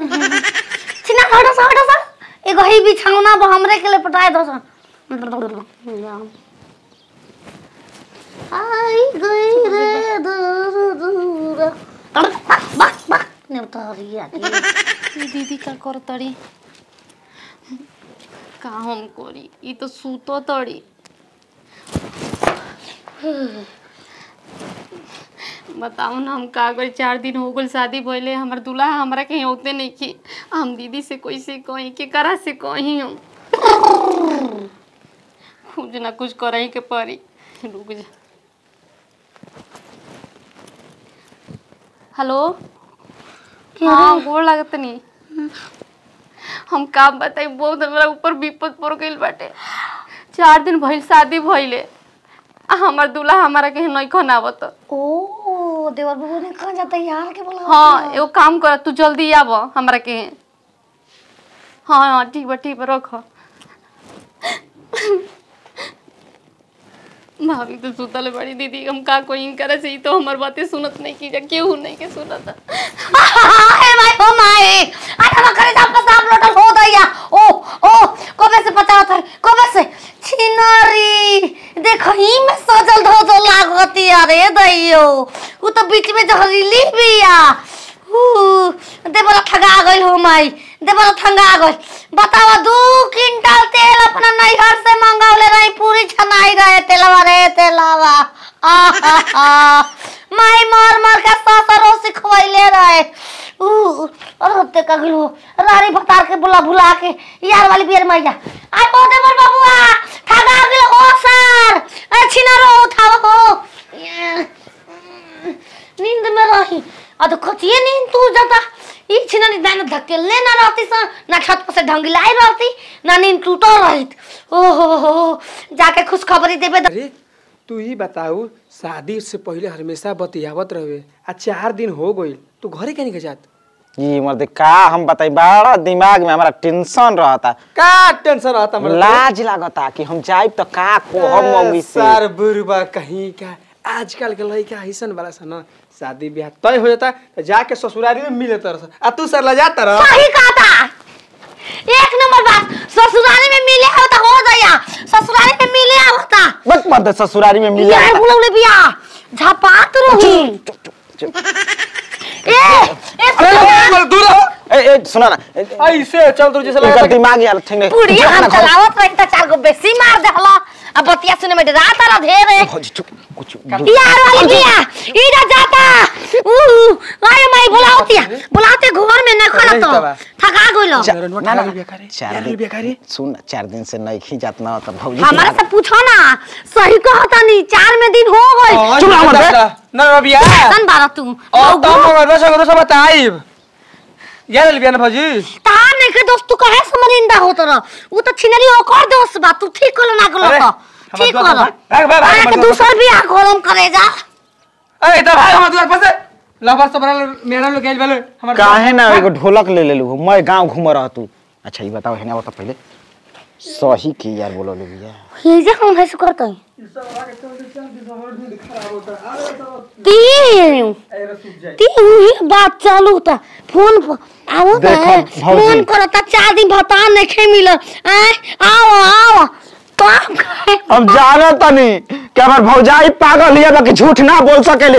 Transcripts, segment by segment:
छिना हटो सा हटो सा एगो ही बिछौना बा हमरे के लिए पटाए दो सा आई गई रे दूर दूर बक बक बक नेवतरिया के ई दीदी का कर तड़ी का हम करी ई तो सूतो तड़ी बताओ ना हम का करी चार दिन हो गल शादी भइले हमर दूल्हा हमरा कहीं होते नहीं की हम दीदी से कैसे कही के करा से कही हम कुछ ना कुछ करही के पड़ी रुक जा हेलो हाँ गोड़ लागत नहीं हम काम बताई बहुत हमरा ऊपर विपद पड़ गइल बाटे चार दिन भइल शादी भइले आ हमर दूल्हा हमारा कहीं नहीं खनावत ओ देवर बाबू ने कहा जाता यार के बोला हाँ एगो काम कर तू जल्दी आब हमरा के हाँ हाँ ठीक बा ठीक बा रख भाभी तो सुतल बड़ी दीदी हम का कोई करे से ई तो हमर बातें सुनत नहीं की जा केहू नहीं के सुनत हाय माय ओ माय अरे वो करे जाप साहब लोटल हो गया ओ ओ कबे से पता था कबे से छिनरी देखो ही में सजल धो धो लागती अरे दैयो उ तो बीच में जहरीली बिया ऊ देवला ठगा गइल हो माई देवला ठगा गइल बतावा दू क्विंटल तेल अपना नैहर से मंगावले रही पूरी छनाई रहे तेलवा रे तेलवा आहा माई मार मार के ससुरो सिखवैले रहे ऊ और ते का गिलो रारी भतार के बुला बुला के यार वाली बियर मैया आई ओ देवर बाबुआ ठगा गेल ओ सर ए छिनारो उठाओ हो नींद में रही आ तो कथिए नींद तू जाता ई छिनानी दान धकेलने ना रहती सा ना छत पर से ढंगिलाई रहती ना नींद टूटो रहित ओ हो हो जाके खुशखबरी देबे द- अरे तू ही बताऊ शादी से पहले हमेशा बतियावत रहे आ चार दिन हो गई तू घरे कहीं के जात ई मर्द का हम बताई बड़ा दिमाग में हमारा टेंशन रहता का टेंशन रहता हमरा तो? लाज लागता कि हम जाइब तो का कोहम मम्मी से सर बुरबा कहीं का आजकल के लड़का ऐसन वाला सा ना शादी ब्याह तय हो जाता तो जाके ससुरारी में मिले तरह आ तू सर ला जाता रह सही कहा था एक नंबर बात ससुराली में मिले होता हो गया ससुराली में मिले होता बस मर्द ससुरारी में मिले यार बुलौले बिया झपात रही ए ए अरे दूर रहो ए ए सुना ना ए, ए, ऐसे चल तू जैसे इनका लगा दिमाग यार ठीक नहीं पुड़िया जा हम ना घर। चलावत रही त चार गो बेसी मार देहला अब बतिया सुने में रात रा ढेरे भौजी चुप कुछ यार वाली बिया इधर जाता ऊ आए माई बुलावतिया बुलाते घर में न खड़ा तो तबा। थका गइलो चा- ना, ना ना, ना बिया करे, चार यार दिन बिया करे। सुन ना चार दिन से नहीं खींचात ना तो भौजी हमारा से पूछो ना सही कहता नहीं चार में दिन हो गए चुप रहो, मत बे। ना बिया सन बारा तू और तब मगर बस अगर सब बताइब यार बिया ना भौजी तार नहीं के दोस्त तू कहे समरिंदा होत रह उ तो छिनरी ओकर दोस्त बा तू ठीक कोलो ना कोलो अरे, तो हमार ठीक दोस्त कोलो भाग, भाग, भाग, अरे हमार के दोस्त दूसर भी आ कोलम करे जा ए तो भाई हम दुआर पर से लवर सब बना मेरा लोग गइल वाले हमर काहे ना एगो ढोलक ले लेलू मैं गांव घूम रहा तू अच्छा ये बताओ है ना बता पहले सही की यार बोलो ले भैया ये जे हम है करत है तीन तीन ही बात चालू था फोन पर आओ तो देखो, है भौजी। फोन करता चार दिन भता नहीं खे मिल आए आओ आओ तो आप कहे हम जाना तनी कि हमर भौजाई पागल हिया बाकी झूठ ना बोल सकेले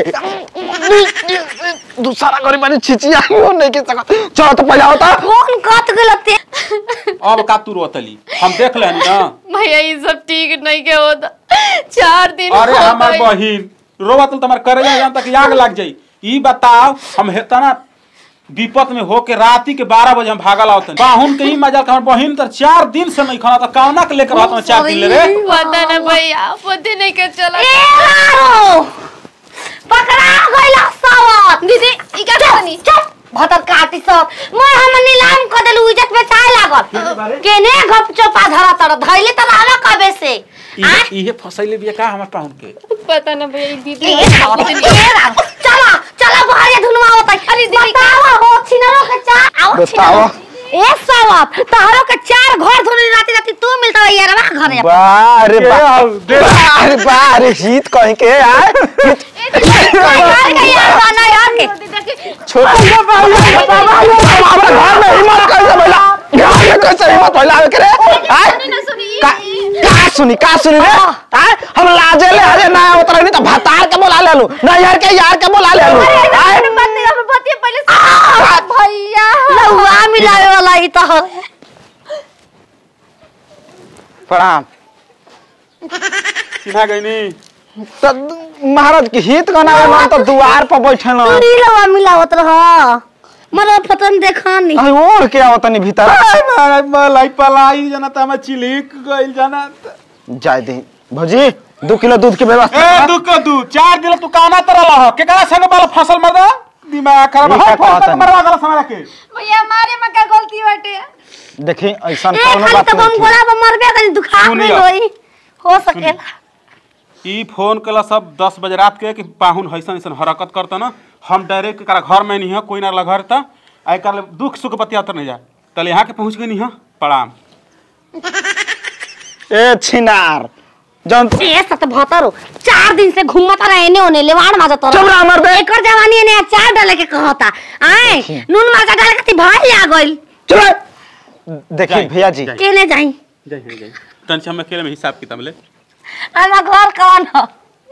दूसरा गरीब माने छिचिया हो नहीं के सकत चलो तो पहले होता फोन कट गलते अब का तू रोतली हम देख लेनी ना भैया ये सब ठीक नहीं के होता चार दिन अरे हो हमार गइल। बहिन रोवत तुम्हार करे जान तक आग लग जाई ई बताओ हम हेतना विपत में होके राती के बारह बजे हम भागल आवतन बाहुन के ही मजा हमर बहिन तर चार दिन से नहीं खाना तो कौना के लेकर रहत चार दिन ले रे पता ना भैया पता नहीं के चला ए लारो पकड़ा गइला सावत दीदी ई का करनी चुप भतर काटी सब मैं हम नीलाम कर देलू इज्जत में चाय लागल केने गप चोपा धरा तर धइले त लाला कबे से आ इहे इहे फसैले बिया का हमर पाहुन के पता ना भैया ई दीदी ए राम, ए राम, चला चला बहरिया धुनवा होता अरे दीदी बतावा हो छिनरो के चार आओ बतावा। छिनरो। ए सावत तहरो के चार घर धुनी राती राती तू मिलता है यार घरे बारे के बा हाल, दे। बारे बारे हित कहीं के यार ए यार के यार बना यार के छोड़ हमरा घर में हिम्मत कैसे भइला घर में कैसे हिम्मत भइला आवे के रे आय का का सुनी का सुनी रे आय हम लाजे ले हरे ना उतर नहीं तो भतार के बोला ले लू ना यार के यार के बोला ले लू आय भैया लहुआ मिलावे वाला ई तो है प्रणाम चिन्हा गई नी तो महाराज के हित गनावे मन तो दुआर पर बैठल न पूरी लहुआ मिलावत रह मरो फतन देखानी अरे ओढ़ के आवत नहीं भीतर महाराज मलाई पलाई जाना त हम चिलिक गइल जाना त। जाय दे भौजी दो किलो दूध के व्यवस्था ए दू के दू चार दिन तू काना तरल ह केकरा संग बाल फसल मर दे दिमाग खराब ये है क्या फोन कहता तक है? मरवा गला समय के भैया हमारे में का गलती बाटे देखी ऐसा ए कोनो खाली बात तो बम नहीं गोला पर मरबे करी दुखा सुनी में लो। होई हो सकेला ई फोन कला सब दस बजे रात के कि पाहुन हैसन ऐसन हरकत करता ना हम डायरेक्ट एकरा घर में नहीं है कोई ना ला घर था आई कर दुख सुख बतिया नहीं जा तले यहाँ के पहुँच गई नहीं है प्रणाम ए छिनार जन ए सत भतरो चार दिन से घूमत रहे एने ओने लेवाड़ माजत चुप रह मर बे एकर जवानी ने चार डाले के कहता आए नून मरचा डाले के भाई आ गइल चलो देखिए जाई, भैया जी जाई। केने जाई जय जय जय तन हम अकेले में हिसाब किताब ले हमारा घर कौन हो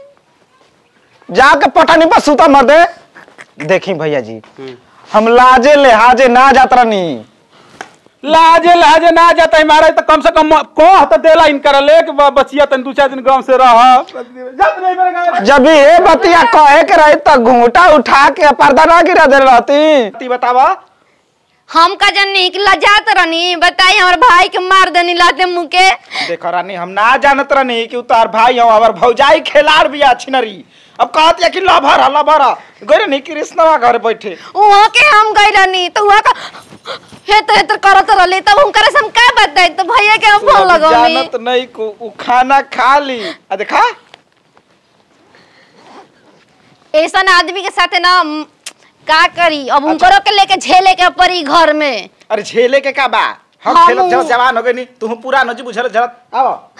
जाके पटानी पर सुता मर दे देखी भैया जी हम लाजे लिहाजे ना जात रहनी लाजे लाजे ना जाता है महाराज तो कम से कम कह तो देला इनकर ले कि ब- बचिया तन दू चार दिन गांव से रह जात नहीं मेरे गाँव में। जब ये बतिया कहे के रही तो घूंटा उठा के पर्दा ना गिरा दे रहती ती बतावा हम का जन्नी कि लजात रहनी बताई हमारे भाई के मार देनी लाते मुंह के देखो रानी हम ना जानत रहनी कि उतार भाई हो हमार भौजाई खेलार भी अच्छी नरी अब कहत या कि लभर लभर गइर नहीं कृष्णवा घर बैठे वहाँ के हम गई रहनी तो वहाँ का हेतर हेतर करत रहली तब हुनकर से हम का बताई तो भैया के हम तू फोन अब लगौनी जानत नहीं को उ खाना खा ली आ देखा ऐसा आदमी के साथे ना म, का करी अब उनकरो के लेके झेले के पड़ी घर में अरे झेले के का बा हम हम- खेलत जब जवान हो गए नी तू पूरा नजी बुझल जरत आओ